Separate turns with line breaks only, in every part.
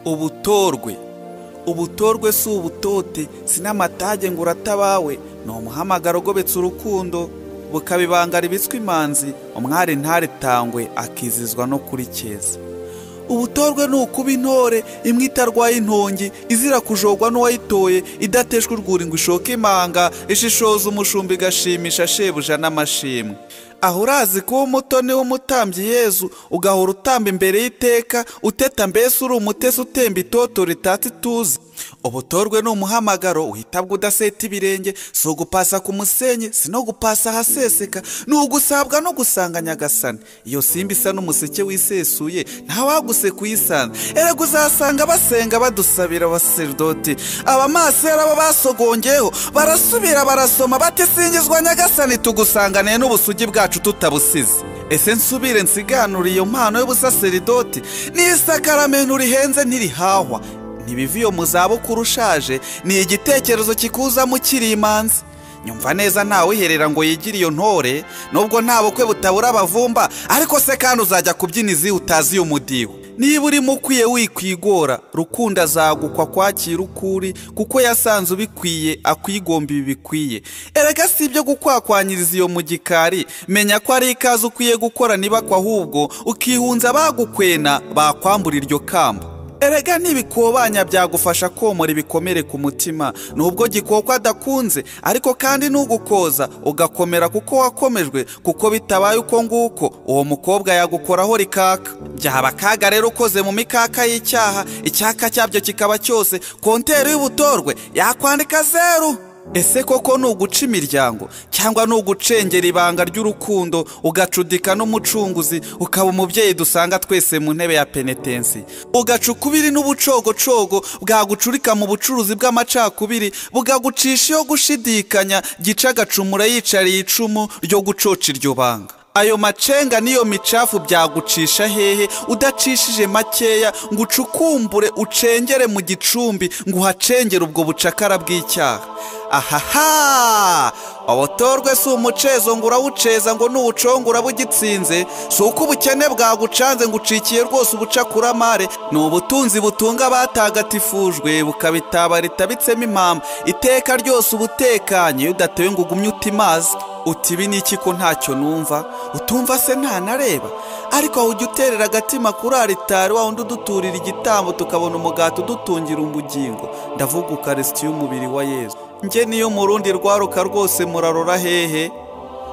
ubutorwe ubutorwe si ubutote sinamatage ngo uratabawe ni umuhamagaro ugobetse urukundo bukabibangara ibitswe imanzi umwari ntaritangwe akizizwa no kuri keza ubutorwe ni ukuba intore imwe itarwaye intongi izira kujogwa n'uwayitoye idateshwa urwuri ngo ishoke imanga ishishoza umushumba igashimisha shebuja n'amashimwe aho urazi kuba umutoni w'umutambyi yezu ugahora utamba imbere y'iteka uteta mbese uri umutesi utemba itoto ritatse ituze ubutorwe ni umuhamagaro uhitabwa udaseta ibirenge si ugupasa ku musenyi si no gupasa ahaseseka ni ugusabwa no gusanga nyagasani iyo simba isa n'umuseke wisesuye ntawaguse kuyisanga erega uzasanga basenga badusabira abasaridoti abamasera bo basogongeyeho barasubira barasoma batisingizwa nyagasani tugusanganiye n'ubusugi bwacu tutabusize ese nsubire nsiganura iyo mpano y'ubusaseridoti n'isakaramento urihenze ntirihahwa ntibiva iyo mu zabukuru ushaje ni igitekerezo kikuzamo ukiri imanzi nyumva neza ntawiherera ngo yigire iyo ntore nubwo nta bukwe butabura abavumba ariko se kandi uzajya kubyina izi utazi umudiho niba urimo ukwiye wikwigora rukundo azagukwa kwakira ukuri kuko yasanze ubikwiye akwigomba ibi bikwiye erega si ibyo gukwakwanyiriza iyo mu gikari menya ko ari ikaze ukwiye gukora niba kwa ahubwo ukihunza bagukwena bakwambura iryo kamba erega ntibikobanya byagufasha komora ibikomere ku mutima nubwo gikoko adakunze ariko kandi nugukoza ugakomera kuko wakomejwe kuko bitabaye uko nguko uwo mukobwa yagukoraho rikaka byaba akaga rero ukoze mu mikaka y'icyaha icyaka cyabyo kikaba cyose konteri y'ubutorwe yakwandika zeru ese koko ni uguca imiryango cyangwa ni ugucengera ibanga ry'urukundo ugacudika n'umucunguzi ukaba umubyeyi dusanga twese mu ntebe ya penetensi ugaca ukubiri n'ubucogocogo bwagucurika mu bucuruzi bw'amacakubiri bugagucisha iyo gushidikanya gica agacumura yicariye icumu ryo gucoca iryo banga ayo macenga n'iyo micafu byagucisha hehe udacishije makeya ngo ucukumbure ucengere mu gicumbi ngo uhacengere ubwo bucakara bw'icyaha ahaha ubutorwe si umucezo ngo urawuceza ngo nuwucongura bugitsinze si uko ubukene bwagucanze ngo ucikiye rwose ubucakuramare ni ubutunzi butunga abatagatifujwe bukabitabarita bitsemo impamvu iteka ryose ubutekanye udatewe ngo ugumye utimaze uti ibi ni iki ko ntacyo numva utumva se ntanareba ariko aho ujya uterera agatima kuri aritari wa wundi uduturira igitambo tukabona umugati udutungira umugingo ndavuga ukarisitiya umubiri wa yezu njye niyo mu rundi rwaruka rwose murarora hehe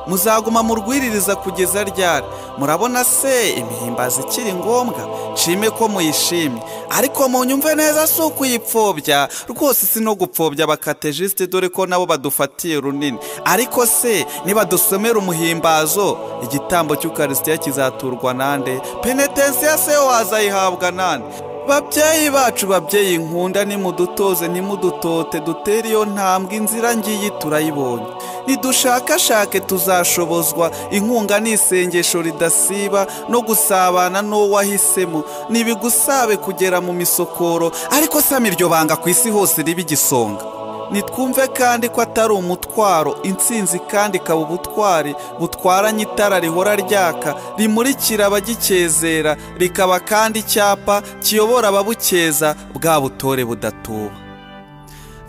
muzaguma murwiririza kugeza ryari murabona se imihimbazi ikiri ngombwa nshime ko muyishimye ariko munyumve neza si ukuyipfobya rwose si no gupfobya abakatejisite dore ko nabo badufatiye runini ariko se nibadusomera umuhimbazo igitambo cy'ukarisitiya kizaturwa nande penetensiya se wazayihabwa nande babyeyi bacu babyeyi nkunda nimudutoze ntimudutote dutere iyo ntambwe inzira ngiyi turayibonye nidushakashake tuzashobozwa inkunga ni isengesho ridasiba no gusabana n'uwo wahisemo ntibigusabe kugera mu misokoro ariko sami iryo banga ku isi hose riba igisonga nitwumve kandi ko atari umutwaro intsinzi kandi ikaba ubutwari butwaranye itara rihora ryaka rimurikira abagikezera rikaba kandi icyapa kiyobora ababukeza bwa butore budatuba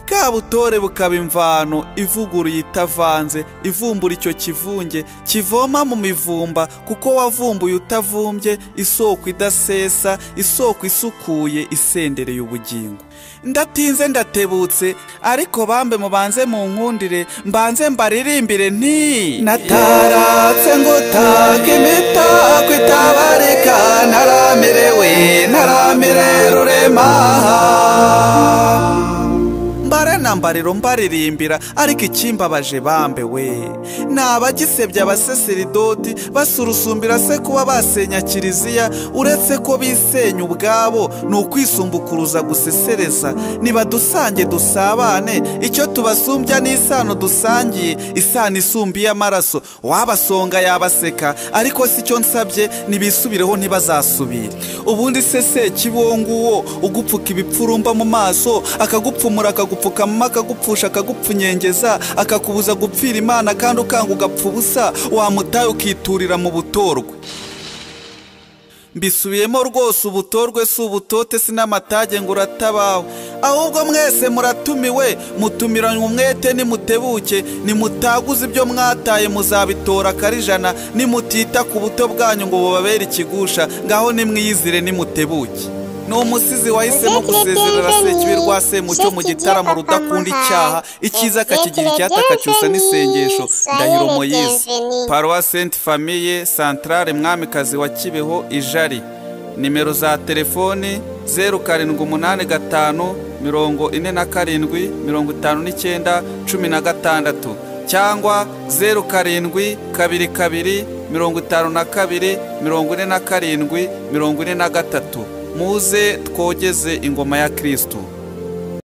bwa butore bukaba imvano ivuguruye itavanze ivumbura icyo kivunge kivoma mu mivumba kuko wavumbuye utavumbye isoko idasesa isoko isukuye isendereye ubugingo ndatinze ndatebutse ariko bambe mubanze mu nkundire mbanze mbaririmbire nti nataratse ngo utake imitako itabarika naramerewe naramire rurema mbare na mbariro mbaririmbira ariko ikimbabaje bambe we ni abagisebya abaseseridoti basurusumbira se kuba basenya kiliziya uretse ko bisenya ubwabo ni ukwisumbukuruza gusesereza nibadusange dusabane icyo tubasumbya ni isano dusangiye isano isumbiye amaraso wabasonga yabaseka ariko si cyo nsabye ntibisubireho ntibazasubire ubundi se se kibongo uwo ugupfuka ibipfurumba mu maso akagupfumura akagupfukama akagupfusha akagupfunyengeza akakubuza gupfira imana kandi ukanga ugapfa ubusa wamutaye ukiturira mu butorwe mbisubiyemo rwose ubutorwe si ubutote si n'amatage ngo uratabawe ahubwo mwese muratumiwe mutumiranywe umwete nimutebuke nimutaguze ibyo mwataye muzabitora akarijana nimutita ku buto bwanyu ngo bubabere ikigusha ngaho nimwiyizire nimutebuke ni umusizi wahisemo gusezerera sekibi rwa semucyo mu gitaramo rudakunda icyaha icyiza akakigira icyata akacyusa n'isengesho ndahiro moyize paruwa senti famiye santarare mwamikazi wa kibeho ijari nimero za telefoni zeru karindwi umunani gatanu mirongo ine na karindwi mirongo itanu n'icyenda cumi na gatandatu cyangwa zeru karindwi kabiri kabiri mirongo itanu na kabiri mirongo ine na karindwi mirongo ine na gatatu muze twogeze ingoma ya kirisitu